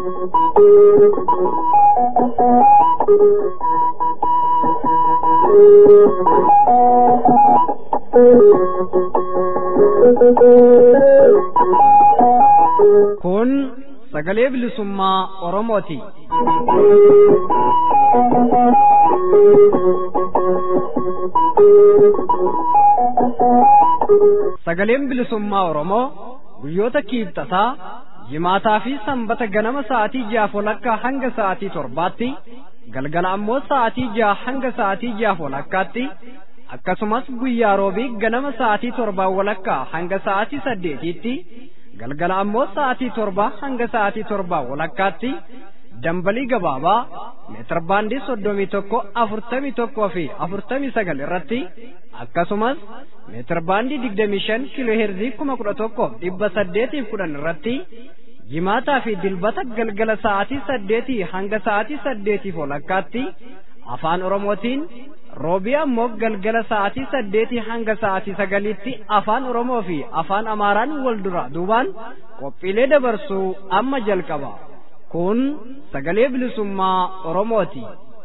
Kun sagalee bilisummaa Oromooti. Sagaleen bilisummaa Oromoo guyyoota kiibxataa jimaataa fi sanbata ganama sa'aatii jaaf walakkaa hanga sa'aatii torbaatti galgala ammoo sa'aatii jaha hanga sa'aatii jaaf walakkaatti akkasumas guyyaa roobii ganama sa'aatii torbaa walakkaa hanga sa'aatii saddeetiitti galgala ammoo sa'aatii torbaa hanga sa'aatii torbaa walakkaatti dambalii gabaabaa meetir baandii soddomii tokko afurtamii tokkoo fi afurtamii sagal irratti akkasumas meetir baandii digdamii shan kiiloo heerzii kuma kudha tokko dhibba saddeetiif kudhan irratti jimaataa fi dilbata galgala sa'aatii saddeetii hanga sa'aatii saddeetiif walakkaatti afaan oromootiin roobii ammoo galgala sa'aatii saddeetii hanga sa'aatii sagaliitti afaan oromoo fi afaan amaaraan wal dura duubaan qophiilee dabarsuu amma jalqaba kun sagalee bilisummaa oromooti.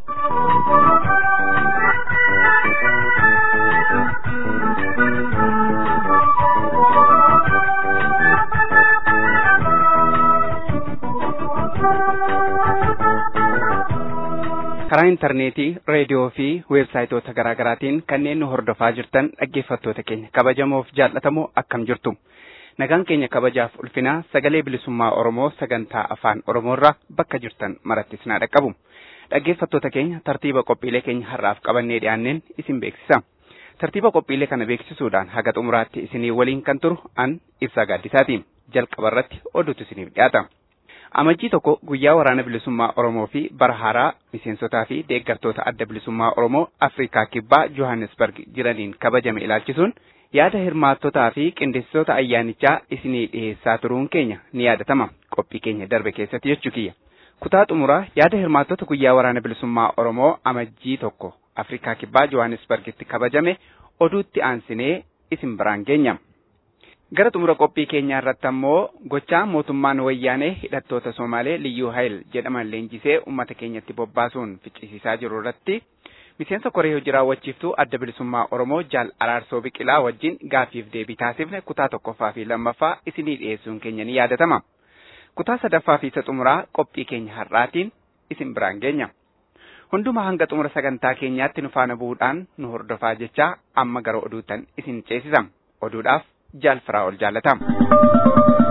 karaa intarneetii reediyoo fi weebsaayitoota garaa garaatiin kanneen nu hordofaa jirtan dhaggeeffattoota keenya kabajamoof jaallatamoo akkam jirtu nagaan keenya kabajaaf ulfinaa sagalee bilisummaa oromoo sagantaa afaan oromoorraa bakka jirtan marattis naa dhaqqabu dhaggeeffattoota keenya tartiiba qophiilee keenya har'aaf qabannee dhiyaanneen isin beeksisa tartiiba qophiilee kana beeksisuudhaan haga xumuraatti isinii waliin kan turu an ibsaa gaaddisaati jalqaba irratti oduutu isiniif dhiyaata. Amajjii tokko guyyaa waraana bilisummaa Oromoo fi bara haaraa miseensotaa fi deeggartoota adda bilisummaa Oromoo Afrikaa Kibbaa Johannesburg jiraniin kabajame ilaalchisuun yaada hirmaattotaa fi qindeessitoota ayyaanichaa isinii dhiheessaa turuun keenya ni yaadatama qophii keenya darbe keessatti jechuu kiyya. Kutaa xumuraa yaada hirmaattota guyyaa waraana bilisummaa Oromoo amajjii tokko Afrikaa Kibbaa Johannesburgitti kabajame oduutti aansinee isin biraan geenya. Gara xumura qophii keenyaa irratti ammoo gochaa mootummaan wayyaanee hidhattoota Somaalee Liyyuu Hayil jedhaman leenjisee uummata keenyatti bobbaasuun ficcisiisaa jiru irratti miseensa koree hojii raawwachiiftuu adda bilisummaa Oromoo Jaal Araarsoo Biqilaa wajjin gaaffiif deebii taasifne kutaa tokkoffaa fi lammaffaa isinii dhiyeessuun keenya ni yaadatama. Kutaa sadaffaa fi isa xumuraa qophii keenya har'aatiin isin biraan geenya. Hunduma hanga xumura sagantaa keenyaatti nu faana bu'uudhaan nu hordofaa jechaa amma gara oduutan isin ceesisa. Oduudhaaf jaal firaa ol jaallatama.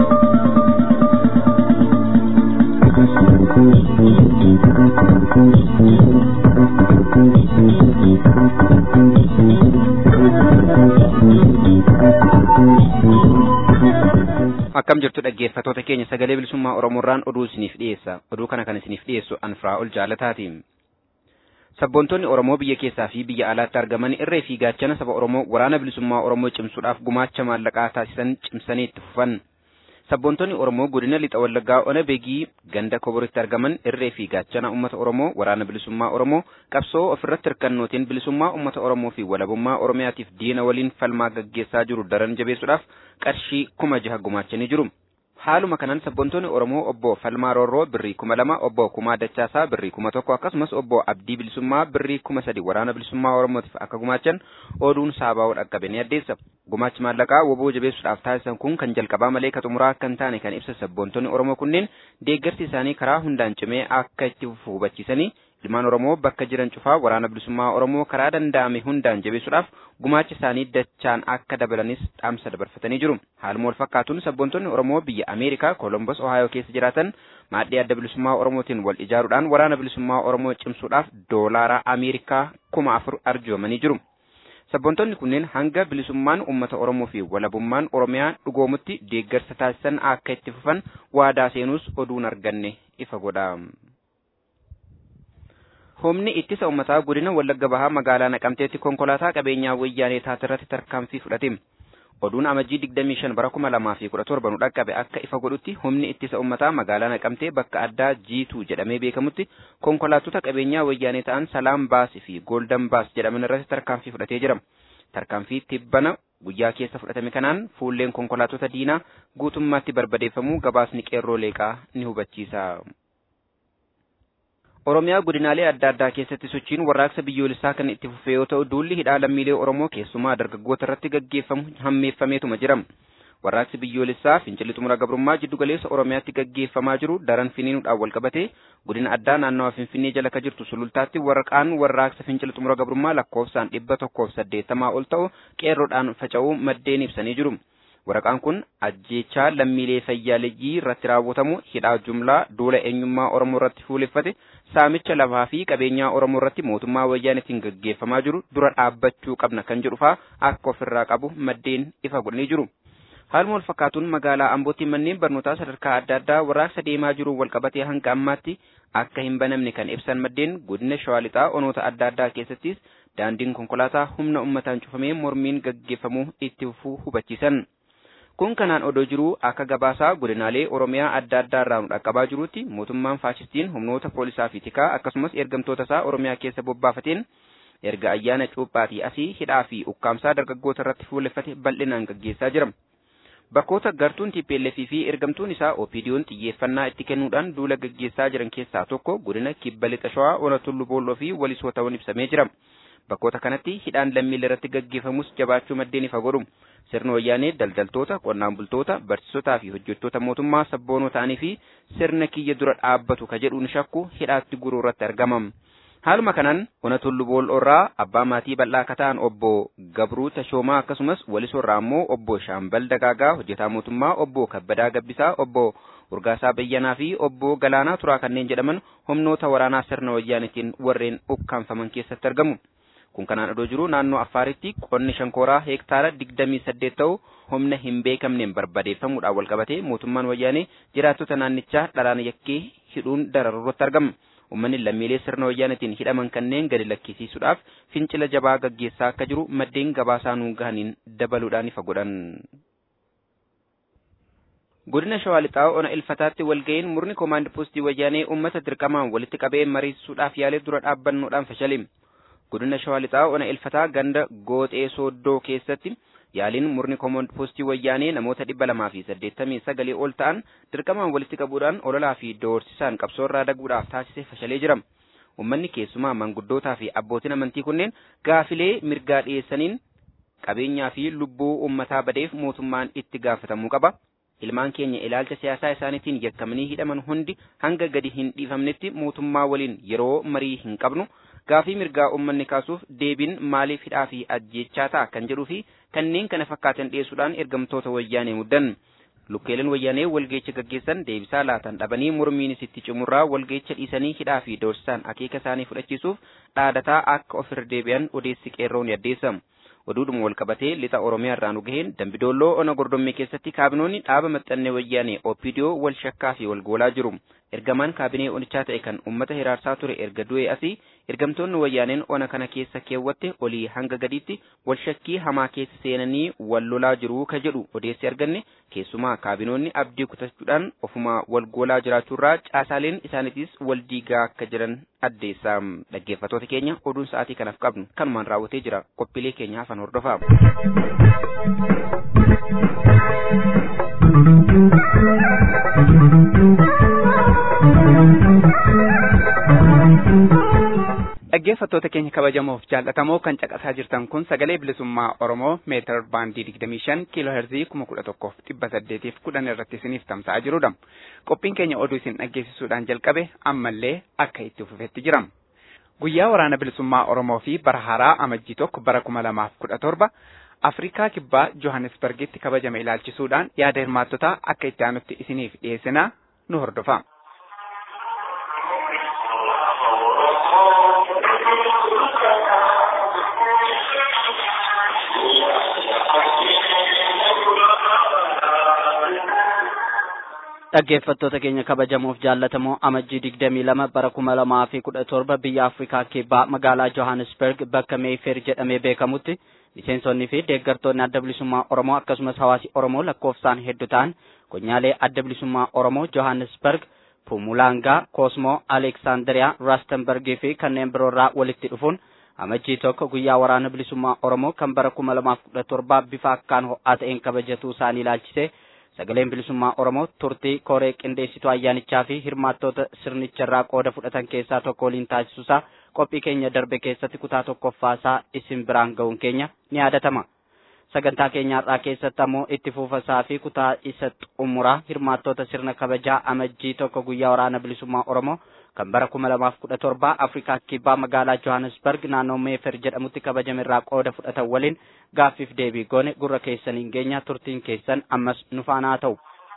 Akkam jirtu dhaggeeffatoota keenya sagalee bilisummaa Oromoorraan oduu isiniif dhiyeessa. Oduu kana kan isiniif dhiyeessu an firaa ol jaallataati. Sabboontonni Oromoo biyya keessaa fi biyya alaatti argaman irree fi gaachana saba Oromoo waraana bilisummaa Oromoo cimsuudhaaf gumaacha maallaqaa taasisan cimsanii itti fufan. Sabboontonni Oromoo godina lixa wallaggaa ona beegii ganda koboritti argaman irree fi gaachana uummata Oromoo waraana bilisummaa Oromoo qabsoo ofirratti hirkannootiin bilisummaa uummata Oromoo fi walabummaa Oromiyaatiif diina waliin falmaa gaggeessaa jiru daran jabeessuudhaaf qarshii kuma jaha gumaachanii jiru. Haaluma kanaan sabboontonni Oromoo obbo Falmaa Roorroo birrii kuma lama, obbo Kumaa Dachaasaa birrii kuma tokko akkasumas obbo Abdii Bilisummaa birrii kuma sadi waraana bilisummaa Oromootiif akka gumaachan oduun saabaa'uu dhaqqabe ni addeessa. Gumaachi maallaqaa woboo jabeessuudhaaf taasisan kun kan jalqabaa malee ka xumuraa akka hin taane kan ibsa sabboontonni Oromoo kunneen deeggarsi isaanii karaa hundaan cimee akka itti fufu hubachiisanii ilmaan Oromoo bakka jiran cufaa waraana bilisummaa Oromoo karaa danda'ame hundaan jabeessuudhaaf gumaacha isaanii dachaan akka dabalanis dhaamsa dabarfatanii jiru. Haaluma wal fakkaatuun sabboontonni Oromoo biyya Ameerikaa Kolombos Ohaayoo keessa jiraatan maadhii adda bilisummaa Oromootiin wal ijaaruudhaan waraana bilisummaa Oromoo cimsuudhaaf doolaara Ameerikaa kuma afur arjoomanii jiru. Sabboontonni kunneen hanga bilisummaan uummata Oromoo fi walabummaan Oromiyaa dhugoomutti deeggarsa taasisan akka itti fufan waadaa seenuus oduun arganne ifa godha. Humni ittisa uummataa godina Wallagga Bahaa magaalaa Naqamteetti konkolaataa qabeenyaa wayyaanee taatirratti tarkaanfii fudhate. Oduun amajjii 25 bara 2017 nu dhaqqabe akka ifa godhutti humni ittisa uummataa magaalaa Naqamtee bakka addaa Jiituu jedhamee beekamutti konkolaattota qabeenyaa wayyaanee ta'an Salaam Baas fi Golden Baas jedhaman irratti tarkaanfii fudhatee jira. Tarkaanfii tibbana guyyaa keessa fudhatame kanaan fuulleen konkolaattota diinaa guutummaatti barbadeeffamuu gabaasni qeerroo leeqaa ni hubachiisa. Oromiyaa godinaalee adda addaa keessatti sochiin warraaqsa biyyoolessaa kan itti fufee yoo ta'u duulli hidhaa lammiilee Oromoo keessumaa dargaggoota irratti gaggeeffamu hammeeffameetuma jira. Warraaqsi biyyoolessaa fincilli xumura gabrummaa jiddu galeessa Oromiyaatti gaggeeffamaa jiru daran finiinuudhaan wal qabatee godina addaa naannawa Finfinnee jala ka jirtu sulultaatti waraqaan warraaqsa fincila xumura gabrummaa lakkoofsaan dhibba tokkoof saddeettamaa ol ta'u qeerroodhaan faca'uu maddeen ibsanii jiru. Waraqaan kun ajjeechaa lammiilee fayyaaleeyyii irratti raawwatamu hidhaa jumlaa duula eenyummaa Oromoo irratti fuuleffate saamicha lafaa fi qabeenyaa Oromoo irratti mootummaa wayyaanetiin gaggeeffamaa jiru dura dhaabbachuu qabna kan jedhu fa'aa akka ofirraa qabu maddeen ifa godhanii jiru. Haaluma wal fakkaatuun magaalaa Ambootti manneen barnootaa sadarkaa adda addaa warraaqsa deemaa jiruun wal qabatee hanga ammaatti akka hin banamne kan ibsan maddeen godina Shawaa Lixaa onoota adda addaa keessattis daandiin konkolaataa humna uummataan cufamee mormiin gaggeeffamuu itti fufuu hubachiisan. Kun kanaan odoo jiruu akka gabaasaa godinaalee Oromiyaa adda addaa irraa nu dhaqqabaa jirutti mootummaan faashistiin humnoota poolisaa fi tikaa akkasumas ergamtoota isaa Oromiyaa keessa bobbaafateen erga ayyaana cuuphaatii asii hidhaa fi ukkaamsaa dargaggoota irratti fuulleffate bal'inaan gaggeessaa jira. Bakkoota gartuun TPLF fi ergamtuun isaa OPDO'n xiyyeeffannaa itti kennuudhaan duula gaggeessaa jiran keessaa tokko godina Kibba Lixa Shawaa Ona Tullu Boolloo fi Walisoo ta'uun ibsamee jira. Bakkoota kanatti hidhaan lammiilee irratti gaggeeffamus jabaachuu maddeen ifa godhu. Sirna wayyaanee daldaltoota, qonnaan bultoota, barsiisotaa fi hojjettoota mootummaa sabboonoo ta'anii fi sirna kiyya dura dhaabbatu ka jedhuun shakku hidhaatti guruu irratti argamam. Haaluma kanaan ona tullu bool'oorraa abbaa maatii bal'aa akka ta'an obbo Gabruu Tashoomaa akkasumas walisoorraa immoo obbo Shaambal Dagaagaa hojjetaa mootummaa obbo Kabbadaa Gabbisaa obbo Urgaasaa Bayyanaa fi obbo Galaanaa Turaa kanneen jedhaman humnoota waraanaa sirna wayyaanetiin warreen ukkaanfaman keessatti argamu. Kun kanaan odoo jiru naannoo Affaaritti qonni shankooraa heektaara digdamii saddeet ta'u humna hin beekamneen barbadeeffamuudhaan wal qabatee mootummaan wayyaanee jiraattota naannichaa dharaan yakkee hidhuun dararuurratti argama. Uummanni lammiilee sirna wayyaanetiin hidhaman kanneen gadi lakkisiisuudhaaf fincila jabaa gaggeessaa akka jiru maddeen gabaasaa nuun gahaniin dabaluudhaan ifa godhan. Godina Shawaa Lixaa ona ilfataatti walga'iin murni koomaand poostii wayyaanee uummata dirqamaan walitti qabee mariisuudhaaf yaalee dura dhaabbannoodhaan fashale. Godina Shawaa Lixaa ona ilfataa ganda gooxee sooddoo keessatti yaaliin murni koomaand poostii wayyaanee namoota dhibba lamaa fi saddeettamii sagalii ol ta'an dirqamaan walitti qabuudhaan ololaa fi doorsisaan qabsoorraa daguudhaaf taasise fashalee jira. Uummanni keessumaa manguddootaa fi abbootiin amantii kunneen gaafilee mirgaa dhiyeessaniin qabeenyaa fi lubbuu uummataa badeef mootummaan itti gaafatamuu qaba. Ilmaan keenya ilaalcha siyaasaa isaaniitiin yakkamanii hidhaman hundi hanga gadi hin dhiifamnetti mootummaa waliin yeroo marii hin qabnu gaafii mirgaa uummanni kaasuuf deebiin maaliif hidhaa fi ajjeechaa ta'a kan jedhuu fi kanneen kana fakkaatan dhiyeessuudhaan ergamtoota wayyaanee muddan. Lukkeeleen wayyaanee walgeecha gaggeessan deebisaa laatan dhabanii mormiinis itti cimurraa walgeecha dhiisanii hidhaa fi doorsisaan akeeka isaanii fudhachiisuuf dhaadataa akka ofirra deebi'an odeessi qeerroon yaddeessa. Oduudhuma wal qabatee lixa Oromiyaa irraa nu gaheen Dambidoolloo ona gordommee keessatti kaabinoonni dhaaba maxxannee wayyaanee OPDO wal shakkaa fi wal goolaa jiru. Ergamaan kaabinee onichaa ta'e kan uummata hiraarsaa ture erga du'e asii ergamtoonni wayyaaneen ona kana keessa keewwatte olii hanga gadiitti wal shakkii hamaa keessa seenanii wal lolaa jiru ka jedhu odeessi arganne keessumaa kaabinoonni abdii kutachuudhaan ofuma wal goolaa jiraachuurraa caasaaleen isaaniitis wal diigaa akka jiran addeessa. Dhaggeeffattoota keenya oduun sa'aatii kanaaf qabnu kanumaan raawwatee jira qophiilee keenya hafan hordofaa. Dhaggeeffattoota keenya kabajamoof jaallatamoo kan caqasaa jirtan kun sagalee bilisummaa Oromoo meetir baandii 25 kiiloo heerzii 11,810 irratti isiniif tamsa'aa jirudha. Qophiin keenya oduu isin dhaggeessisuudhaan jalqabe ammallee akka itti fufetti jira. Guyyaa waraana bilisummaa Oromoo fi bara haaraa amajjii tokko bara 2017 Afrikaa kibbaa Johannesburgitti kabajame ilaalchisuudhaan yaada hirmaattotaa akka itti aanutti isiniif dhiyeessinaa nu hordofa. dhaggeeffattoota keenya kabajamoof jaallatamoo amajjii digdamii lama bara kuma lamaa fi kudha torba biyya afrikaa kibbaa magaalaa johannesburg bakka meefer jedhamee beekamutti miseensonnii fi deeggartoonni adda bilisummaa oromoo akkasumas hawaasi oromoo lakkoofsaan hedduu ta'an konyaalee adda bilisummaa oromoo johannesburg pumulaangaa koosmoo aleeksaandariyaa raastenbergii fi kanneen biroorraa walitti dhufuun amajjii tokko guyyaa waraana bilisummaa oromoo kan bara kuma lamaaf kudha torbaa bifa akkaan ho'aa ta'een kabajachuu isaanii ilaalchise sagaleen bilisummaa Oromoo turtii koree qindeessituu ayyaanichaa fi hirmaattoota sirnicharraa qooda fudhatan keessaa tokko waliin taasisuusaa qophii keenya darbe keessatti kutaa tokkoffaasaa isin biraan ga'uun keenya ni yaadatama. Sagantaa keenyaarraa keessatti ammoo itti fuufasaa fi kutaa isa xumuraa hirmaattoota sirna kabajaa amajjii tokko guyyaa waraana bilisummaa Oromoo kan bara kuma lamaaf kudha torba Afrikaa kibbaa magaalaa Johannesburg naannoo Meefer jedhamutti kabajamerraa qooda fudhatan waliin gaaffiif deebii goone gurra keessaniin geenya turtiin keessan ammas nu faana ta'u.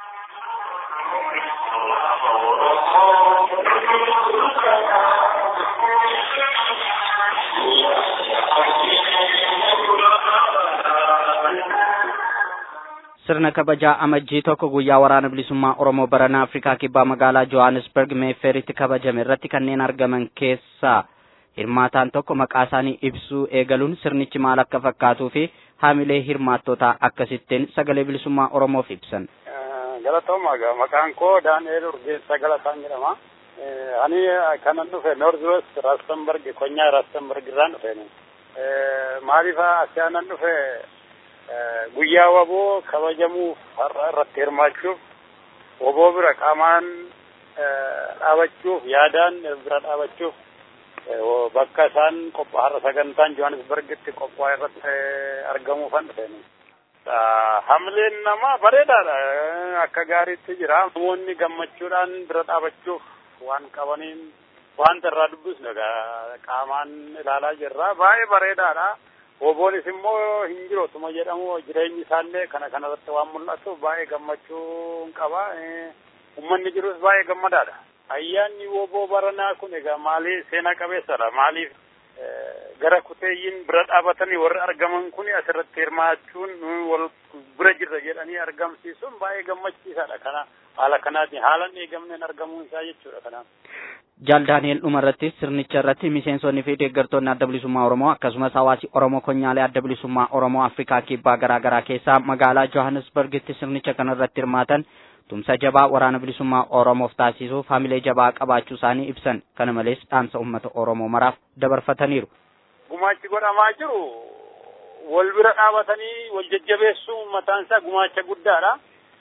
sirna kabajaa amajjii tokko guyyaa waraana bilisummaa Oromoo barana Afrikaa kibbaa magaalaa Johannesburg Meefferitti kabajame irratti kanneen argaman keessaa hirmaataan tokko maqaa isaanii ibsuu eegaluun sirnichi maal akka fakkaatuu fi haamilee hirmaattootaa akkasittiin sagalee bilisummaa Oromoof ibsan. Galatooma maqaan koo Daani'eel Urgeessaa Galataan jedhama. Ani kanan dhufe North West Rastenburg konyaa Rastenburg irraan dhufe. Maaliif asiyaanan dhufe guyyaa waboo kabajamuuf har'a irratti hirmaachuuf waboo bira qaamaan dhaabachuuf yaadaan bira dhaabachuuf bakka isaan qophaa har'a sagantaan Johannesburgitti qophaa irratti argamuufan dhufeen. Hamleen namaa bareedaadha akka gaariitti jira. Namoonni gammachuudhaan bira dhaabachuuf waan qabaniin wanta irraa dubbisnu qaamaan ilaalaa jirra. Baay'ee bareedaadha. Oboonis immoo hin jirootuma jedhamu jireenyi isaallee kana kanarratti waan mul'atu baay'ee gammachuu qaba. Uummanni jirus baay'ee gammadaadha. Ayyaanni woboo baranaa kun egaa maaliif seenaa qabeessadha. Maaliif gara kuteeyyiin bira dhaabatanii warri argaman kun asirratti hirmaachuun wal bira jirra jedhanii argamsiisuun baay'ee gammachiisaadha. Kana haala kanaatiin haalan eegamneen argamuun isaa jechuudha kanaaf. Jaal Daani'el dhuma irratti sirnicha irratti miseensonni fi deeggartoonni adda bilisummaa Oromoo akkasumas hawaasi Oromoo konyaalee adda bilisummaa Oromoo Afrikaa kibbaa garaa garaa keessaa magaalaa Johannesburgitti sirnicha kana irratti hirmaatan tumsa jabaa waraana bilisummaa Oromoof taasisuuf hamilee jabaa qabaachuu isaanii ibsan kana malees dhaamsa uummata Oromoo maraaf dabarfataniiru. Gumaachi godhamaa jiru wal bira dhaabatanii wal jajjabeessuun mataan isaa gumaacha guddaadha.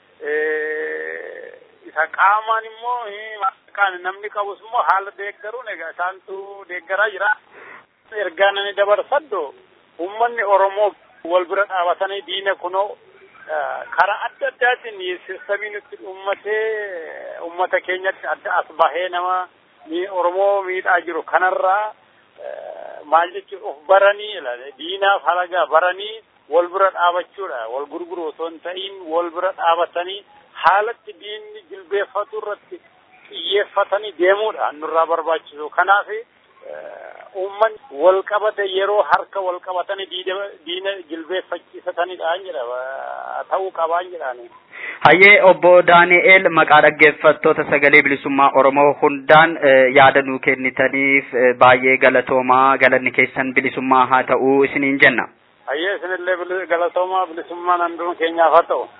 Isa qaamaan immoo kan namni qabus immoo haala deeggaruun egaa isaantu deeggaraa jira. Ergaan ani dabarsadhu uummanni Oromoo wal bira dhaabatanii diina kunoo karaa adda addaatiin sirsabii nutti uummatee uummata keenyatti adda as bahee nama Oromoo miidhaa jiru kanarraa maal jechuun of baranii diinaaf halagaa baranii wal bira dhaabachuudha. Wal gurguru osoo hin ta'iin wal bira dhaabatanii haalatti diinni jilbeeffatu irratti xiyyeeffatanii deemuudha nurraa barbaachisu. Kanaaf uummanni wal qabate yeroo harka wal qabatanii diina jilbeeffachiisatanidha jedha ta'uu qabaa jedhaani. Hayyee obbo Daani'eel maqaa dhaggeeffattoota sagalee bilisummaa Oromoo hundaan yaada nuu kennitaniif baay'ee galatoomaa galanni keessan bilisummaa haa ta'u isiniin jenna. Hayyee isinillee galatoomaa bilisummaan hunduma keenyaaf haa ta'u.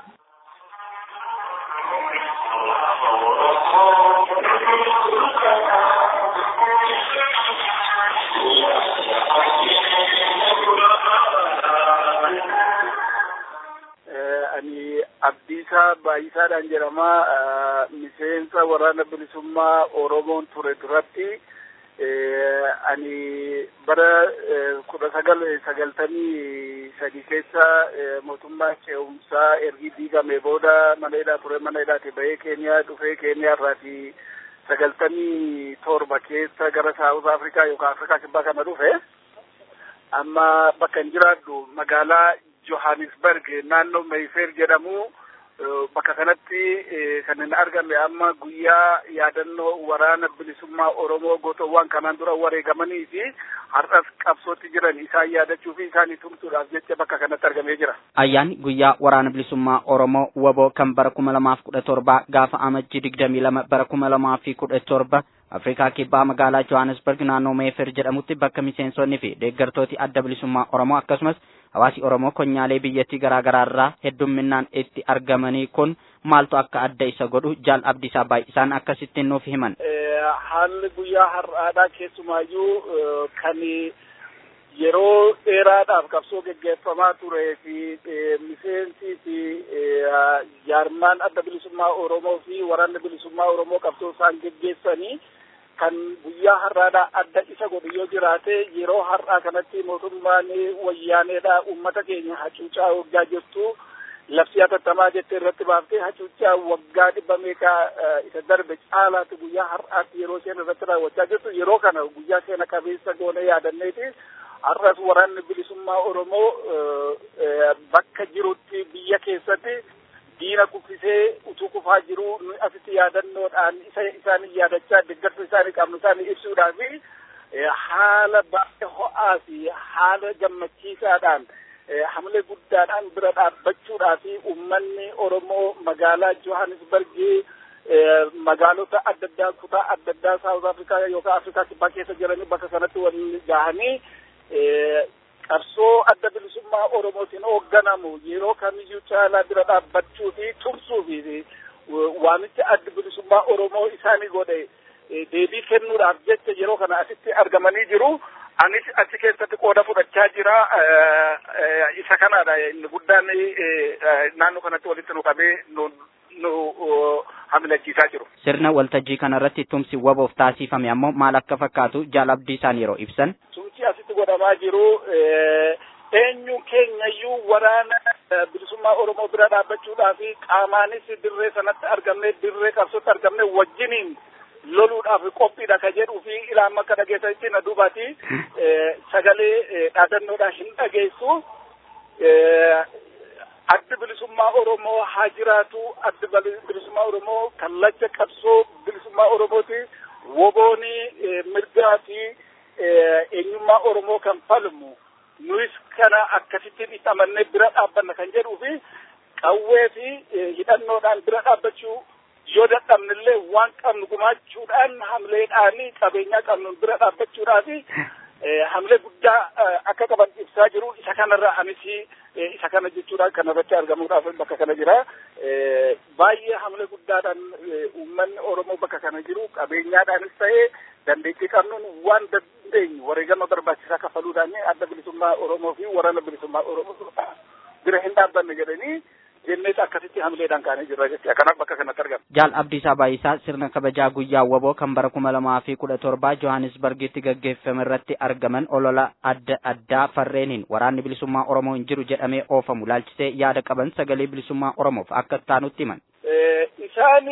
ani abdiisaa baay'isaadhaan jedhama miseensa waraana bilisummaa oromoon ture duratti ani bara kudha sagal sagaltamii sadi keessa mootummaa ce'umsaa ergi diigame booda mana hidhaa ture mana hidhaati bahee keeniyaa dhufee keeniyaa irraati sagaltamii torba keessa gara saawuz afrikaa yookaan afrikaa kibbaa kana dhufe amma bakka hin jiraadhu magaalaa Johannesburg naannoo Mayfair jedhamu bakka kanatti kan hin argame amma guyyaa yaadannoo waraana bilisummaa Oromoo gootowwan kanaan dura wareegamanii fi har'as qabsootti jiran isaan yaadachuu fi isaanii tumsuudhaaf jecha bakka kanatti argamee jira. Ayyaanni guyyaa waraana bilisummaa Oromoo waboo kan bara kuma lamaaf kudha torba gaafa amajjii digdamii lama bara kuma lamaa fi kudha torba Afrikaa kibbaa magaalaa Johannesburg naannoo Meefer jedhamutti bakka miseensonni fi deeggartooti adda bilisummaa Oromoo akkasumas hawaasi Oromoo konyaalee biyyattii garaa garaa irraa heddumminaan itti argamanii kun maaltu akka adda isa godhu jaal abdiisaa baay'isaan akkasittiin nuuf himan. Haalli guyyaa har'aadhaa keessumaayyuu kan yeroo dheeraadhaaf qabsoo geggeeffamaa turee fi miseensii fi jaarmaan adda bilisummaa Oromoo fi waraanni bilisummaa Oromoo qabsoo isaan geggeessanii kan guyyaa har'aadhaa adda isa godhu yoo jiraate yeroo har'aa kanatti mootummaan wayyaaneedhaa uummata keenya hacuucaa waggaa jirtu labsii hatattamaa jettee irratti baaftee hacuucaa waggaa dhibba meeqaa isa darbe caalaatti guyyaa har'aatti yeroo isheen irratti raawwachaa jirtu yeroo kana guyyaa seena qabeessa goone yaadanneeti har'as waraanni bilisummaa Oromoo bakka jirutti biyya keessatti diina kuffisee utuu kufaa jiru nu asitti yaadannoodhaan isa isaanii yaadachaa deeggarsa isaanii qabnu isaanii ibsuudhaa fi haala baay'ee ho'aa fi haala gammachiisaadhaan hamilee guddaadhaan bira dhaabbachuudhaa fi uummanni Oromoo magaalaa Johannesburgii magaalota adda addaa kutaa adda addaa Saawuz Afrikaa yookaan Afrikaa kibbaa keessa jiranii bakka sanatti waliin gahanii qabsoo adda bilisummaa Oromootiin hoogganamu yeroo kamiyyuu caalaa bira dhaabbachuu fi tumsuu fi waamicha adda bilisummaa Oromoo isaanii godhe deebii kennuudhaaf jecha yeroo kana asitti argamanii jiru. Anis achi keessatti qooda fudhachaa jira. Isa kanaadha inni guddaan naannoo kanatti walitti nu qabee nu hamilachiisaa jiru. Sirna waltajjii kanarratti tumsi waboof taasifame ammoo maal akka fakkaatu jaalabdii isaan yeroo ibsan. Tumsi asitti godhamaa jiru eenyu keenyayyuu waraana bilisummaa Oromoo bira dhaabbachuudhaa fi qaamaanis dirree sanatti argamne dirree qabsootti argamne wajjiniin loluudhaaf qophiidha ka jedhuu fi ilaan akka dhageessanitti na duubati sagalee dhaadannoodhaan hin dhageessu. Addi bilisummaa Oromoo haa jiraatu. Addi bilisummaa Oromoo kallacha qabsoo bilisummaa Oromooti. Wobooni mirgaa fi eenyummaa Oromoo kan falmu. Nuyis kana akkasitti dhixamannee bira dhaabbanna kan jedhuu fi qawwee fi hidhannoodhaan bira dhaabbachuu yoo dadhabnillee waan qabnu gumaachuudhaan hamileedhaan qabeenyaa qabnu bira dhaabbachuudhaa fi hamilee guddaa akka qaban ibsaa jiru isa kanarra anis isa kana jechuudhaan kanarratti argamuudhaaf bakka kana jira. Baay'ee hamilee guddaadhaan uummanni Oromoo bakka kana jiru qabeenyaadhaanis ta'ee dandeettii qabnuun waan dandeenyu wareegama barbaachisaa kafaluudhaan adda bilisummaa Oromoo fi waraana bilisummaa Oromoo bira hin dhaabbanne jedhanii jennees akkasitti hamileedhaan kaanee jirra jechuudha. Kanaaf bakka kanatti argama. Jaal Abdiisaa Baay'isaa sirna kabajaa guyyaa waboo kan bara kuma lamaa fi kudha torbaa Johannesburgitti gaggeeffame irratti argaman olola adda addaa farreeniin waraanni bilisummaa Oromoo hin jiru jedhamee oofamu laalchisee yaada qaban sagalee bilisummaa Oromoof akka taanutti himan. Isaan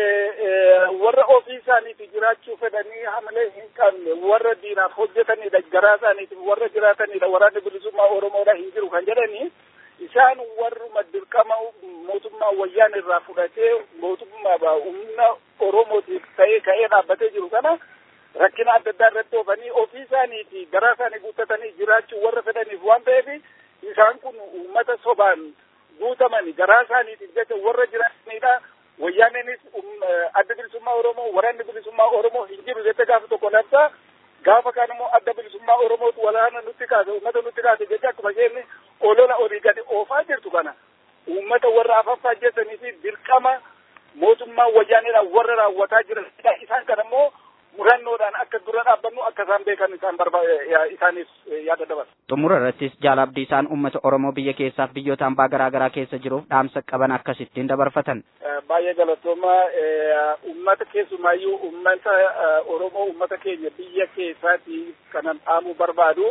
warra ofii isaaniitti jiraachuu fedhanii hamilee hin qabne warra diinaaf hojjetanidha garaa isaaniitiif warra jiraatanidha waraanni bilisummaa Oromoodha hin jiru kan jedhanii isaan warruma dirqama mootummaa wayyaan irraa fudhatee mootummaa humna oromootiif ta'ee ka'ee dhaabbatee jiru kana rakkina adda addaa irratti oofanii ofii isaaniiti garaa isaanii guuttatanii jiraachuu warra fedhaniif waan ta'eef isaan kun uummata sobaan guutaman garaa isaaniitiif jecha warra jiraatanidha. Wayyaaneenis adda bilisummaa Oromoo waraanni bilisummaa Oromoo hin jiru jette gaafa tokko labsa gaafa kaan immoo adda bilisummaa Oromootu walaana nutti kaase uummata nutti kaase jecha akkuma isheen olola olii gadi oofaa jirtu kana uummata warra afaffaa jettanii fi dirqama mootummaa wayyaaniidhaan warra raawwataa jiran isaan kana immoo murannoodhaan akka dura dhaabbannu akka isaan beekan isaan barba isaaniif yaada dabarsa. Xumura irrattis jaal Abdiisaan uummata Oromoo biyya keessaaf biyyoota hambaa garaa garaa keessa jiruuf dhaamsa qaban akkasittiin dabarfatan. Baay'ee galatooma uummata keessumaayyuu uummata Oromoo uummata keenya biyya keessaatiif kanan dhaamuu barbaadu.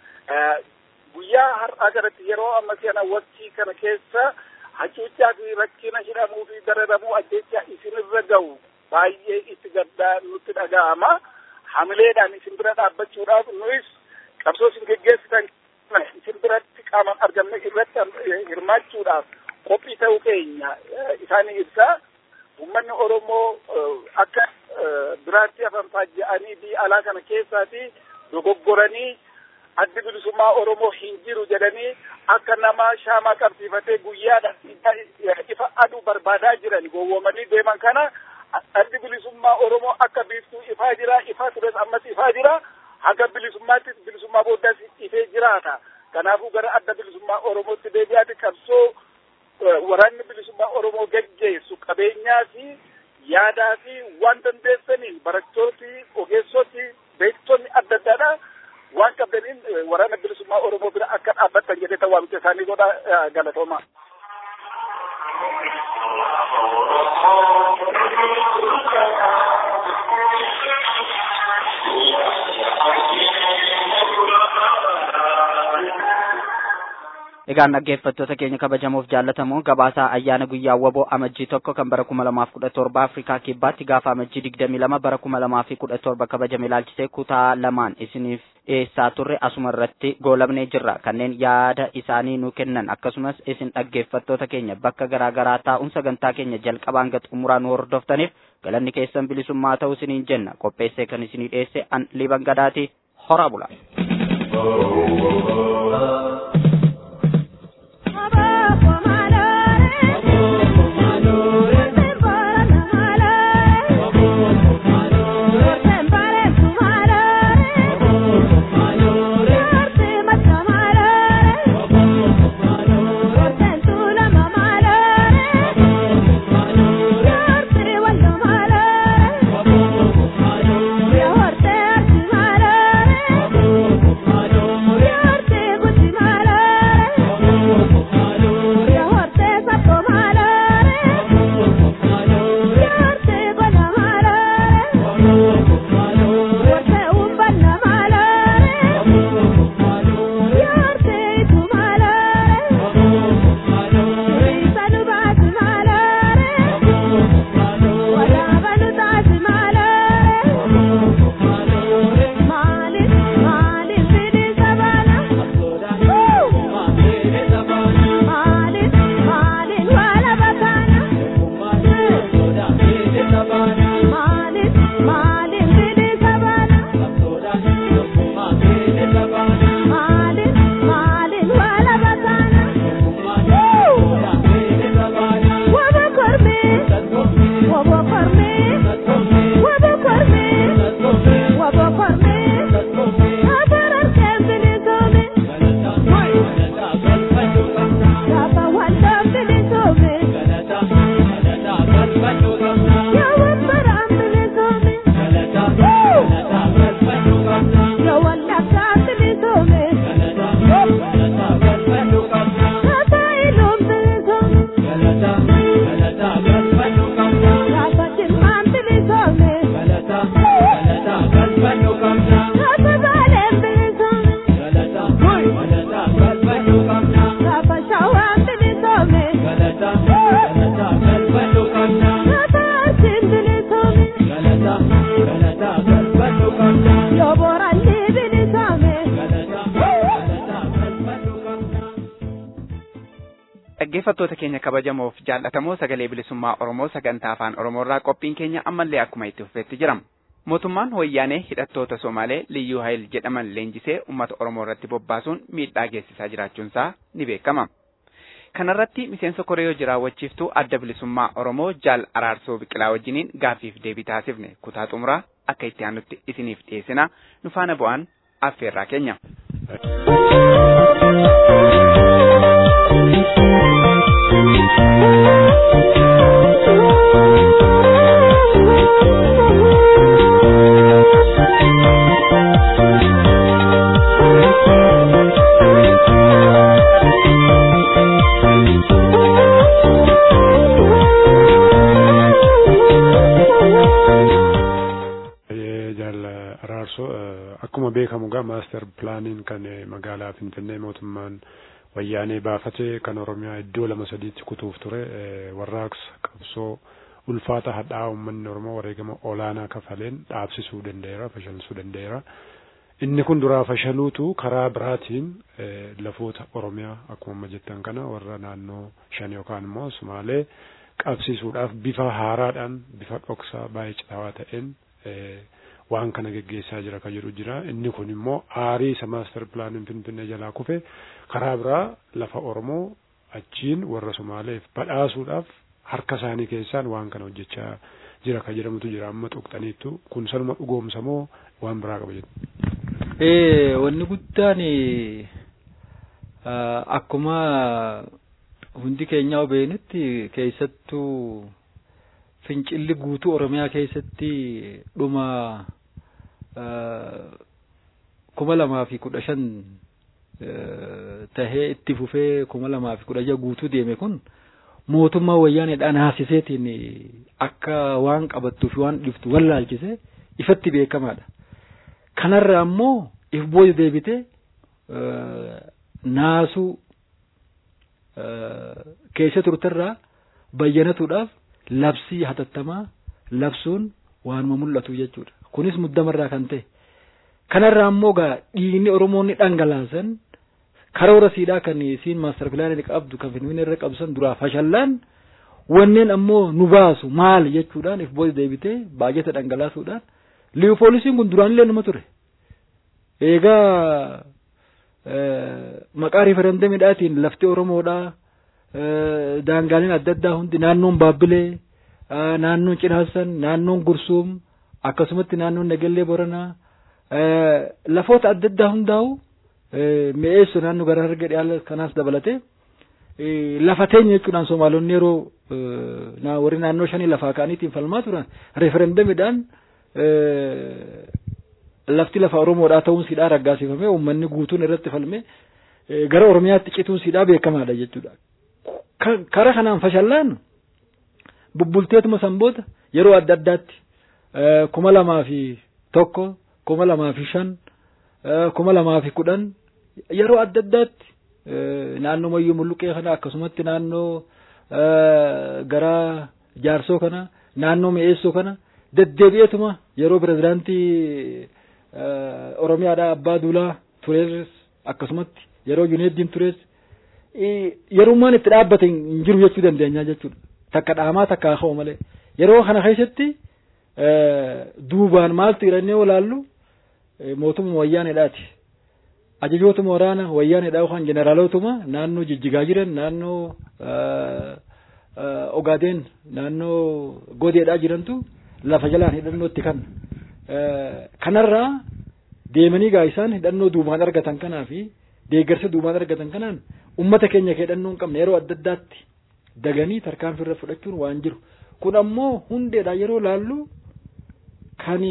Guyyaa har'aa kanatti yeroo amma kana waqtii kana keessa hacuuccaa fi rakkina hidhamuu fi dararamuu ajjeechaa isinirra gahu baay'ee itti gaddaa nutti dhaga'ama. Hamileedhaan isin bira dhaabbachuudhaaf nuyis qabsoo isin geggeessitan isin biratti qaamaan argamne irratti hirmaachuudhaaf qophii ta'uu keenya isaanii ibsa. Uummanni Oromoo akka biraatti hafan faajja'anii biyya alaa kana keessaati dogoggoranii addi bilisummaa Oromoo hin jiru jedhanii akka nama shaamaa qabsiifatee guyyaadhaan ifa aduu barbaadaa jiran gowwoomanii deeman kana addi bilisummaa Oromoo akka biiftuu ifaa jira ifaa tures ammas ifaa jira haga bilisummaatti bilisummaa booddaas ifee jiraata kanaafuu gara adda bilisummaa Oromootti deebi'aati qabsoo waraanni bilisummaa Oromoo geggeessu qabeenyaa fi yaadaa fi waan dandeessaniin barattooti ogeessoti beektonni adda addaadha waan qabdaniin waraana galatoomaa. Egaan dhaggeeffattoota keenya kabajamoof jaallatamoo gabaasaa ayyaana guyyaa waboo amajjii tokko kan bara kuma lamaaf kudha torba Afrikaa kibbaatti gaafa amajjii digdamii lama bara kuma lamaa fi kudha torba kabajame ilaalchisee kutaa lamaan isiniif dhiyeessaa turre asuma irratti goolabnee jirra kanneen yaada isaanii nu kennan akkasumas isin dhaggeeffattoota keenya bakka garaa garaa taa'uun sagantaa keenya jalqabaan hanga xumuraa nu hordoftaniif galanni keessan bilisummaa ta'uu isiniin jenna qopheessee kan isinii dhiyeesse an liban gadaati hora bula. dhaggeeffattoota keenya kabajamoof jaallatamoo sagalee bilisummaa Oromoo sagantaa afaan Oromoorraa qophiin keenya ammallee akkuma itti fufeetti jirama. Mootummaan wayyaanee hidhattoota Somaalee Liyyuu Hayil jedhaman leenjisee uummata Oromoo irratti bobbaasuun miidhaa geessisaa jiraachuunsaa ni beekama. Kanarratti miseensa Koreyoo jiraawwachiiftuu adda bilisummaa Oromoo Jaal Araarsoo Biqilaa wajjiniin gaaffiif deebii taasifne kutaa xumuraa akka itti aanutti isiniif dhiyeessina nu faana bu'aan affeerraa keenya. akkuma beekamu gaa maaster pilaaniin kan magaalaa Finfinnee mootummaan wayyaanee baafate kan Oromiyaa iddoo lama sadiitti kutuuf ture warraaqsa qabsoo ulfaata hadhaa uummanni Oromoo wareegama olaanaa kafaleen dhaabsisuu danda'eera fashalsuu danda'eera. Inni kun duraa fashaluutu karaa biraatiin lafoota Oromiyaa akkuma amma jettan kana warra naannoo shan yookaan immoo Sumaalee qabsiisuudhaaf bifa haaraadhaan bifa dhoksaa baay'ee citaawaa ta'een waan kana geggeessaa jira kan jedhu jira inni kun immoo aarii isa maaster pilaaniin finfinnee jalaa kufe karaa biraa lafa oromoo achiin warra somaaleef badhaasuudhaaf harka isaanii keessaan waan kana hojjechaa jira kan jedhamutu jira amma tuqxaniittu kun sanuma dhugoomsa moo waan biraa qaba jedhu. wanni guddaan akkuma hundi keenya hubeenutti keessattuu fincilli guutuu oromiyaa keessatti dhuma kuma lamaa fi kudha shan tahee itti fufee kuma lamaa fi kudha jaha guutuu deeme kun mootummaa wayyaaneedhaan haasiseetiin akka waan qabattuu fi waan dhiftu wallaalchise ifatti beekamaadha. Kanarra ammoo if booda deebite naasuu keessa turterraa bayyanatuudhaaf labsii hatattamaa labsuun waanuma mul'atu jechuudha. Kunis muddamarraa kan ta'e. Kanarraa ammoo gaa dhiigni Oromoonni dhangalaasan karoora siidhaa kan isiin maastar pilaanii qabdu kan finfinnee irra qabsan duraa fashallaan wanneen ammoo nu baasu maal jechuudhaan if booda deebitee baajata dhangalaasuudhaan liipoolisiin kun duraan illee numa ture. Eegaa maqaa riifarandamiidhaatiin lafti Oromoodhaa daangaaleen adda addaa hundi naannoon Baabbilee naannoon Cinaassan naannoon Gursuum akkasumatti naannoon Nagellee Boranaa lafoota adda addaa hundaa'u mi'eessu naannoo gara harga dhiyaala kanaas dabalatee lafa teenya jechuudhaan Somaalonni yeroo warri naannoo shanii lafaa ka'aniitiin falmaa turan referendamiidhaan lafti lafa Oromoodhaa ta'uun siidhaa raggaasifamee uummanni guutuun irratti falmee gara Oromiyaatti cituun siidhaa beekamaadha jechuudha. Kara kanaan fashallaan bubbulteetuma sanboota yeroo adda addaatti kuma lamaa fi tokko kuma lamaa fi shan kuma lamaa fi kudhan yeroo adda addaatti naannoo mayyuu mulluqee kana akkasumatti naannoo gara jaarsoo kana naannoo mi'eessoo kana deddeebi'eetuma yeroo pirezidaantii Oromiyaadhaa abbaa duulaa turees akkasumatti yeroo Juneeddiin turees yerummaan itti dhaabbate hin jiru jechuu dandeenya jechuudha. Takka dhaamaa takka haa'oo malee. Yeroo kana keessatti duubaan maaltu jedhanii olaallu mootummaa wayyaaneedhaati. Ajajootuma waraana wayyaaneedhaa yookaan jeneraalootuma naannoo jijjigaa jiran naannoo Ogaadeen naannoo Godeedhaa jirantu lafa jalaan hidhannootti kan. Kanarraa deemanii gaa isaan hidhannoo duubaan argatan kanaa fi deeggarsa duubaan argatan kanaan ummata keenya hidhannoo hin qabne yeroo adda addaatti daganii tarkaanfii irra fudhachuun waan jiru. Kun ammoo hundeedha yeroo laallu kan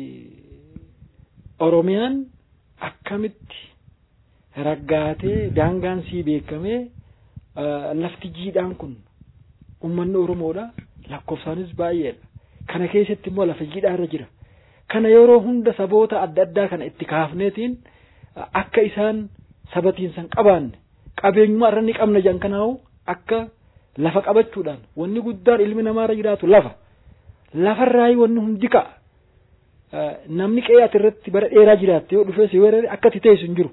Oromiyaan akkamitti raggaatee daangaan sii beekamee lafti jiidhaan kun ummanni Oromoodha lakkoofsaanis baay'eedha. Kana keessatti immoo lafa jiidhaa irra jira. Kana yeroo hunda saboota adda addaa kana itti kaafneetiin akka isaan sabatiinsan qabaanne qabeenyummaa irra ni qabna jan kanaahu akka lafa qabachuudhaan wanni guddaan ilmi namaa irra jiraatu lafa. Lafarraayi wanni hundi ka'a. Namni qe'ee ati irratti bara dheeraa jiraatte yoo dhufee si weerare akka ati teessu hin jiru.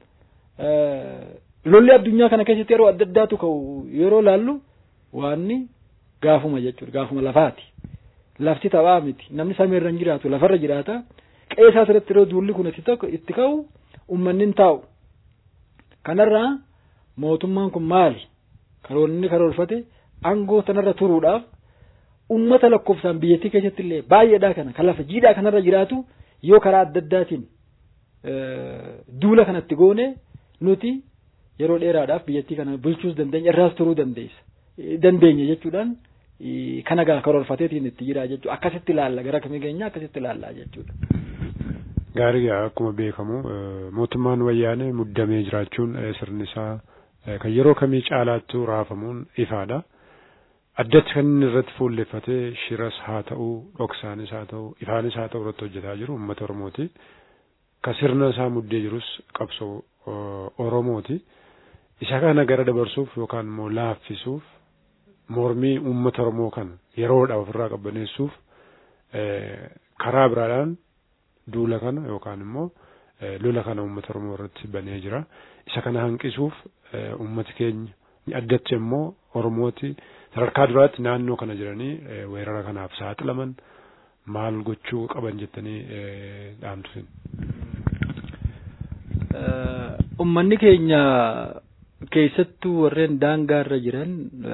Lolli addunyaa kana keessatti yeroo adda addaatu ka'u yeroo laallu waanni gaafuma jechuudha gaafuma lafaati. Lafti taphaa miti namni samiirra hin jiraatu lafarra jiraata qe'ee isaas irratti yeroo duulli kun itti ka'u uummanni hin taa'u. Kanarraa mootummaan kun maali? Karoonni karoorfate aangoo tanarra turuudhaaf ummata lakkoofsaan biyyattii keessatti illee baay'eedhaa kana kan lafa jiidhaa kanarra jiraatu yoo karaa adda addaatiin duula kanatti goone nuti yeroo dheeraadhaaf biyyattii kana bulchuus dandeenya irraas turuu dandeessa dandeenya jechuudhaan kana gaa karoorfateetiin itti jira jechuudha akkasitti ilaalla gara kamii keenya akkasitti ilaallaa jechuudha. Gaarii akkuma beekamu mootummaan wayyaanee muddamee jiraachuun sirni isaa kan yeroo kamii caalaattuu raafamuun ifaadha. Addatti kan inni irratti fuulleffatee shiras haa ta'u, dhoksaanis haa ta'u, ifaanis haa ta'u irratti hojjetaa jiru uummata Oromooti. Ka sirna isaa muddee jirus qabsoo Oromooti. Isa kana gara dabarsuuf yookaan immoo laaffisuuf mormii uummata Oromoo kana yeroodhaaf ofirraa qabbaneessuuf karaa biraadhaan duula kana yookaan immoo lola kana uummata Oromoo irratti banee jira. Isa kana hanqisuuf uummati keenya addatti immoo Oromooti sadarkaa duraatti naannoo kana jiranii weerara kanaaf saaxilaman maal gochuu qaban jettanii dhaamtu. Uummanni keenya keessattuu warreen daangaa irra jiran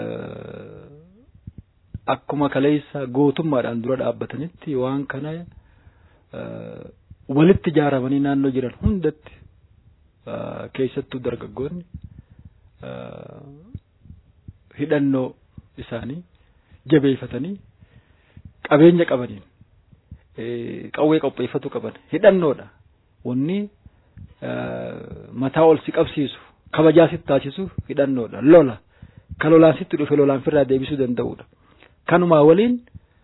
akkuma kaleessa gootummaadhaan dura dhaabbatanitti waan kana walitti ijaaramanii naannoo jiran hundatti keessattuu dargaggoonni hidhannoo isaanii jabeeffatanii qabeenya qabaniin qawwee qopheeffatu qaban hidhannoodha wanni mataa ol si qabsiisu kabajaa sitti taasisu hidhannoodha lola ka lolaan sitti dhufe lolaan firraa deebisuu danda'udha kanumaa waliin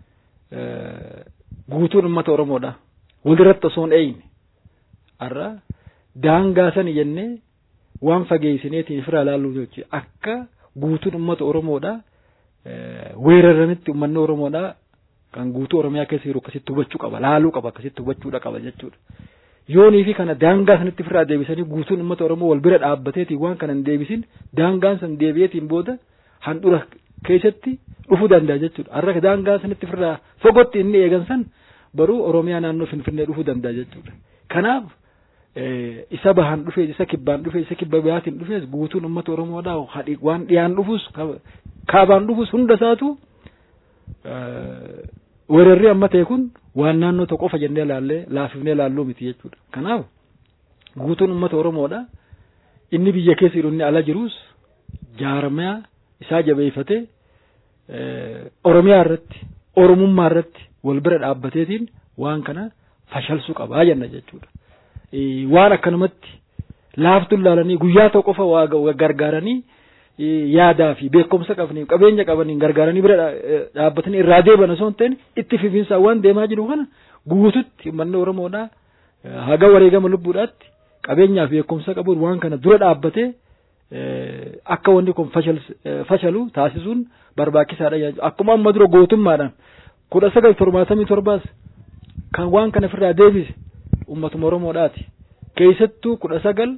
guutuun uummata oromoodha walirratti osoo hin eeyne har'a daangaa sani jennee waan fageessineetiin firraa laalluu jechuudha akka guutuun uummata oromoodha weeraranitti uummanni oromoodha kan guutuu oromiyaa keessa jiru akkasitti hubachuu qaba laaluu qaba akkasitti hubachuudha qaba jechuudha. yoonii fi kana daangaa sanitti firraa deebisanii guutuun uummata oromoo wal bira dhaabbateetiin waan kana hin deebisin daangaan san deebi'eetiin booda handhura keessatti dhufuu danda'a jechuudha. Har'a daangaa sanitti firraa fogotti inni eegan san baruu oromiyaa naannoo finfinnee dhufuu danda'a jechuudha. Kanaaf isa bahaan dhufee isa kibbaan dhufee isa kibba biyaatiin dhufees guutuun uummata oromoodhaa waan dhiyaan dhufus kaabaan dhufus hunda isaatu weerarri amma ta'e kun waan naannoo tokko qofa jennee laallee laafifnee laalluu miti jechuudha. Kanaaf guutuun uummata Oromoodha. Inni biyya keessa jiru inni ala jirus jaarmiyaa isaa jabeeffatee Oromiyaa irratti Oromummaa irratti wal bira dhaabbateetiin waan kana fashalsuu qabaa jenna jechuudha. Waan akkanumatti laaftuun laalanii guyyaa tokko qofa waa gargaaranii yaadaa fi beekumsa qabanii qabeenya qabaniin gargaaranii bira dhaabbatanii irraa deeban osoo hin ta'in itti fifiinsaan waan deemaa jiru kana guututti uummanni Oromoodha haga wareegama lubbuudhaatti qabeenyaa fi beekumsa qabuun waan kana dura dhaabbatee akka wanni kun fashalu taasisuun barbaachisaadha. Akkuma amma dura gootummaadhaan kudha sagal torbaatamii torbaas kan waan kana ofirraa deebise uummatuma Oromoodhaati. Keessattuu kudha sagal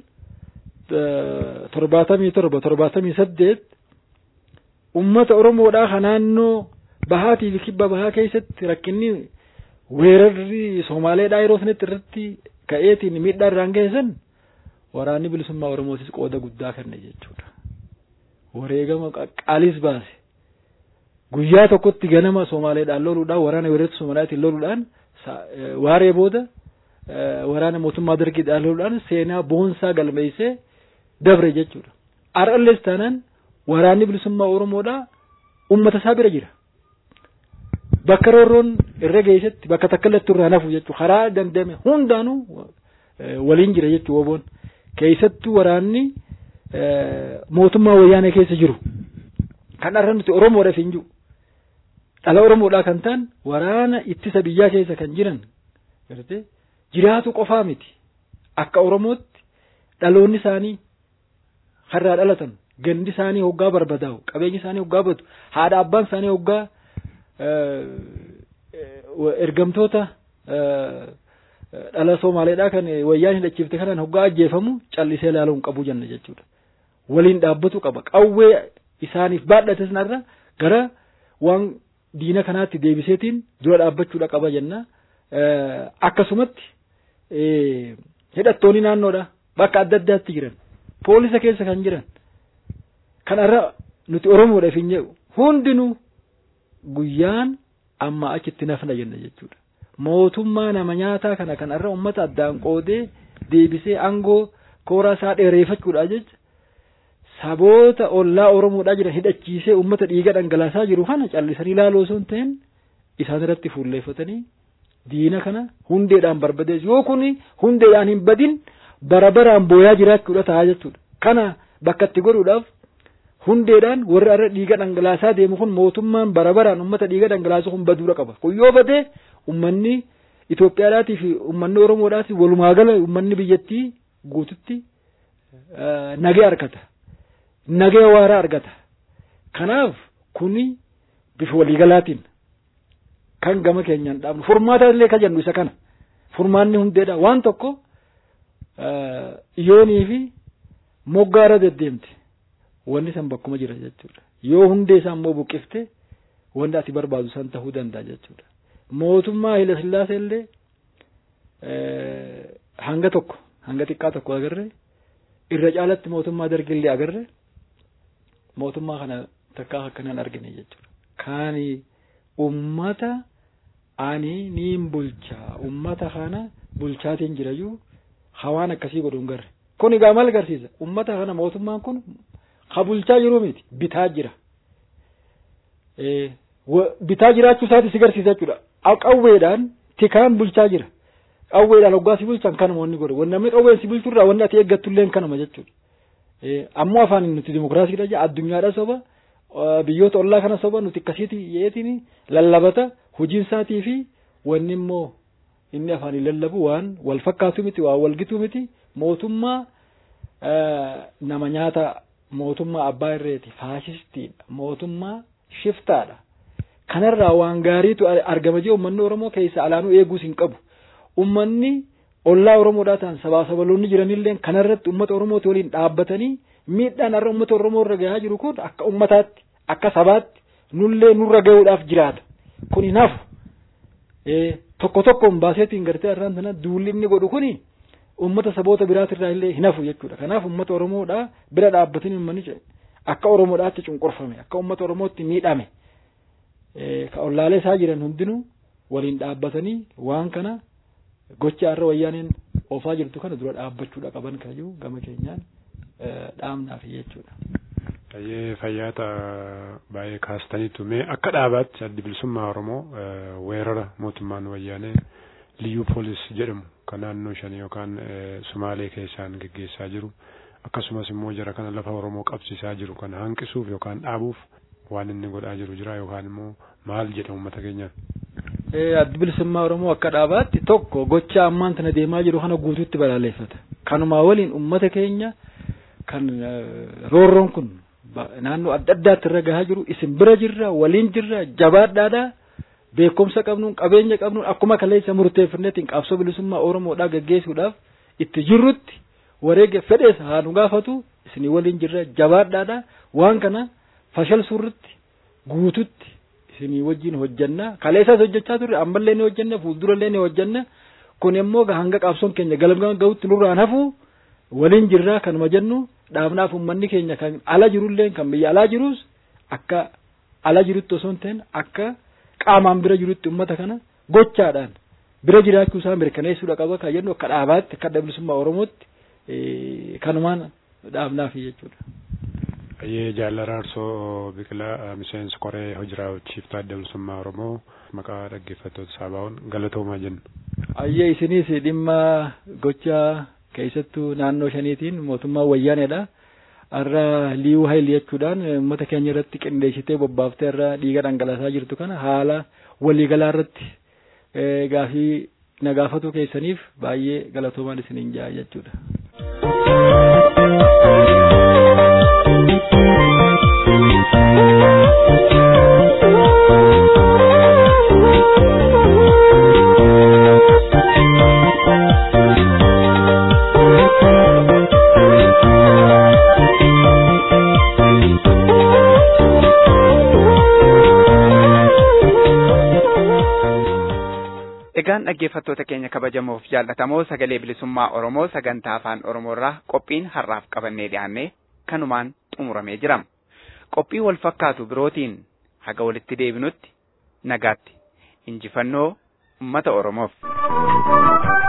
torbaatamii torba torbaatamii saddeet ummata oromoodhaa ka naannoo bahaatii fi kibba bahaa keessatti rakkinni weerarri soomaaleedhaa yeroo sanitti irratti ka'eetiin miidhaa irraan geessan waraanni bilisummaa oromootis qooda guddaa kenne jechuudha. Wareegama qaqqaalis baase. Guyyaa tokkotti ganama soomaaleedhaan loluudhaan waraana weerarri soomaaliyaatiin loluudhaan waaree booda waraana mootummaa dargiidhaan loluudhaan seenaa boonsaa galmeessee dabre jechuudha. Har'allees taanaan waraanni bilisummaa Oromoodhaa uummata isaa bira jira. Bakka roorroon irra geessetti bakka takka illee irraa nafu jechuudha. Karaa dandame hundaanuu waliin jira jechuudha woboon. Keessattuu waraanni mootummaa wayyaanee keessa jiru. Kan har'a nuti Oromoodhaaf hin jiru. Dhala Oromoodhaa kan ta'an waraana ittisa biyyaa keessa kan jiran jiraatu qofaa miti. Akka Oromootti dhaloonni isaanii har'aa dhalatan gandi isaanii hoggaa barbadaa'u qabeenyi isaanii hoggaa badu haadha abbaan isaanii hoggaa ergamtoota dhala Somaaleedhaa kan wayyaan hidhachiifte kanaan hoggaa ajjeefamu callisee ilaaluu hin qabu jenna jechuudha. Waliin dhaabbatu qaba qawwee isaaniif baadhate sanarra gara waan diina kanaatti deebiseetiin dura dhaabbachuudha qaba jenna. Akkasumatti hidhattoonni naannoodha bakka adda addaatti jiran poolisa keessa kan jiran kanarra nuti oromoodhaaf hin jedhu hundinuu guyyaan amma achitti nafna jenna jechuudha. Mootummaa nama nyaataa kana kanarra uummata addaan qoodee deebisee aangoo kooraa isaa dheereeffachuudha jecha saboota ollaa oromoodhaa jiran hidhachiisee uummata dhiiga dhangalaasaa jiru kana callisanii ilaaluu osoo hin ta'in isaan irratti fuulleeffatanii diina kana hundeedhaan barbadeessu yoo kuni hundeedhaan hin badin bara baraan booyaa jiraachuudha ta'a jechuudha. Kana bakka itti godhuudhaaf hundeedhaan warri irra dhiiga dhangalaasaa deemu kun mootummaan bara baraan uummata dhiiga dhangalaasu kun baduudha qaba. Kun yoo badee uummanni Itoophiyaadhaatii fi uummanni Oromoodhaatii walumaa gala uummanni biyyattii guututti nagee argata. Nagee waaraa argata. Kanaaf kuni bifa waliigalaatiin kan gama keenyaan dhaabnu furmaata illee ka jennu isa kana furmaanni hundeedha waan tokko yoonii fi moggaara deddeemte wanni san bakkuma jira jechuudha yoo hundee isaa immoo buqqifte wanni ati barbaadu san tahuu danda'a jechuudha mootummaa Haile Sillaasee illee hanga tokko hanga xiqqaa tokko agarre irra caalatti mootummaa dargillee agarre mootummaa kana takkaa akkanaan argine jechuudha kaani ummata ani niin bulchaa ummata kana bulchaatiin jirayyuu hawaan akkasii godhuun garre kun egaa maal agarsiisa ummata kana mootummaan kun ha bulchaa jiru miti bitaa jira bitaa jiraachuu isaati si garsiisa jechuudha qawweedhaan tikaan bulchaa jira qawweedhaan hoggaa si bulchan kanuma wanni godhe wanni namni qawween si bulchurraa wanni ati eeggattullee kanuma jechuudha. Ammoo afaan nuti dimokiraasiidha jaa addunyaadha soba biyyoota ollaa kana soba nuti akkasiiti yeetiin lallabata hojiin isaatii fi wanni immoo inni afaaniin lallabu waan wal fakkaatu miti waan wal gitu miti mootummaa nama nyaata mootummaa abbaa irreeti faashistiidha mootummaa shiftaadha kanarraa waan gaariitu argama jee uummanni oromoo keessa alaanuu eeguus hin qabu uummanni ollaa oromoodhaa ta'an sabaa sabaloonni jiranillee kanarratti uummata oromooti waliin dhaabbatanii miidhaan har'a uummata oromoo irra gahaa jiru kun akka uummataatti akka sabaatti nullee nurra gahuudhaaf jiraata kun hin hafu tokko tokkoon baaseetiin gartee har'aan tana duulli inni godhu kuni uummata saboota biraatirraa illee hin hafu jechuudha kanaaf uummata oromoodhaa bira dhaabbatanii uummanni akka oromoodhaatti cunqurfame akka uummata oromootti miidhame ka ollaalee isaa jiran hundinuu waliin dhaabbatanii waan kana gocha har'a wayyaaneen oofaa jirtu kana dura dhaabbachuudha qaban kayyuu gama keenyaan dhaamnaaf jechuudha. Baay'ee fayyaata baay'ee kaastaniitu mee akka dhaabaatti addi bilisummaa Oromoo weerara mootummaan wayyaanee liyyuu poolis jedhamu kan naannoo shanii yookaan Sumaalee keessaan geggeessaa jiru akkasumas immoo jara kana lafa Oromoo qabsiisaa jiru kana hanqisuuf yookaan dhaabuuf waan inni godhaa jiru jira yookaan immoo maal jedha uummata keenyaan. addi bilisummaa Oromoo akka dhaabaatti tokko gocha ammaan tana deemaa jiru kana guutuutti balaaleffata. Kanumaa waliin uummata keenya kan roorroon kun naannoo adda addaatti irra gahaa jiru isin bira jirra waliin jirra jabaadhaadha beekumsa qabnuun qabeenya qabnuun akkuma kaleessa murteeffanneetiin qabsoo bilisummaa Oromoodhaa gaggeessuudhaaf itti jirrutti wareega fedhees haa nu gaafatu isinii waliin jirra jabaadhaadha waan kana fashalsuurratti guututti isinii wajjin hojjanna kaleessas hojjechaa turre ammallee ni hojjanna fuuldurallee ni hojjanna kun immoo hanga qabsoon keenya galma gahutti nurraan hafu waliin jirraa kanuma jennu dhaabnaaf uummanni keenya kan ala jirullee kan biyya alaa jirus akka ala jirutti osoo hin ta'in akka qaamaan bira jirutti uummata kana gochaadhaan bira jiraachuu isaa mirkaneessuudha qaba kan jennu akka dhaabaatti akka adda bilisummaa Oromootti kanumaan dhaabnaaf jechuudha. Baay'ee jaalala Arsoo Biqilaa miseensa koree hojiraa hojjiiftuu adda bilisummaa Oromoo maqaa dhaggeeffattoota saabaa'uun galatoomaa jennu. Ayyee isinis dhimma gocha keessattuu naannoo shaniitiin mootummaa wayyaaneedha. Har'a liiyuu hayil jechuudhaan uummata keenya irratti qindeessitee bobbaaftee irra dhiiga dhangalaasaa jirtu kana haala waliigalaa irratti gaafii na gaafatu keessaniif baay'ee galatoomaan isiniin jaa jechuudha. Egaan dhaggeeffattoota keenya kabajamoof jaallatamoo sagalee bilisummaa Oromoo sagantaa afaan Oromoorraa qophiin har'aaf qabannee dhiyaannee kanumaan xumuramee jira. Qophii wal fakkaatu birootiin haga walitti deebinutti nagaatti injifannoo uummata Oromoof.